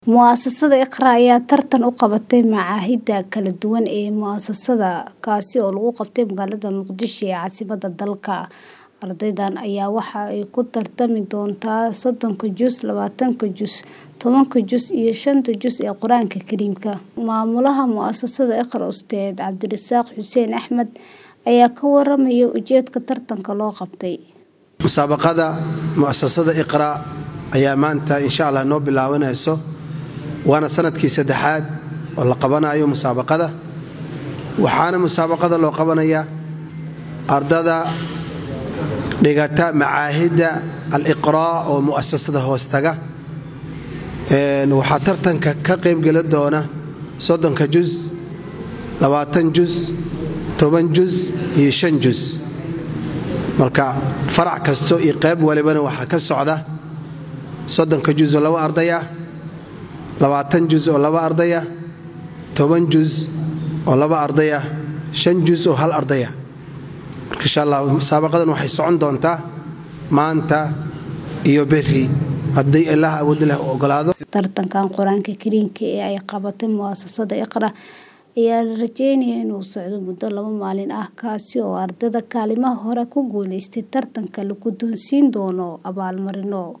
Mu'asasada Iqra ayaa tartan u qabatay machaadida kala duwan ee mu'asasada, kaasi oo lagu qabtay magaalada Muqdisho ee caasimadda dalka. Ardaydan ayaa waxa ay ku tartami doontaa soddonka juz, labatanka juz, tobanka juz iyo shanta juz ee Qur'aanka Kariimka. Maamulaha mu'asasada Iqra, Ustaad Cabdirasaaq Xuseen Axmed, ayaa ka warramaya ujeedka tartanka loo qabtay. musaabaqada mu'asasada iqra ayaa maanta insha allah noo bilaabanayso waana sanadkii saddexaad oo la qabanayo musaabaqada waxaana musaabaqada loo qabanayaa ardada dhigata macaahidda al-iqraa oo mu'asasada hoostaga waxaa tartanka ka qaybgeli doona soddonka juz labaatan juz toban juz iyo shan juz marka farac kasto iyo qayb walibana waxaa ka socda soddonka juz oo laba ardaya labaatan juz oo laba ardaya toban juz oo laba ardaya shan juz oo hal ardaya marka insha allah musaabaqadan waxay socon doontaa maanta iyo berri haddii ilaah awood leh u ogolaado Tartankan Qur'aanka Kariimka ee ay qabatay mu'asasada Iqra ayaa la rajeynayaa inuu socdo muddo laba maalin ah kaasi oo ardayda kaalimaha hore ku guuleystay tartanka la guddoonsiin doono abaalmarino.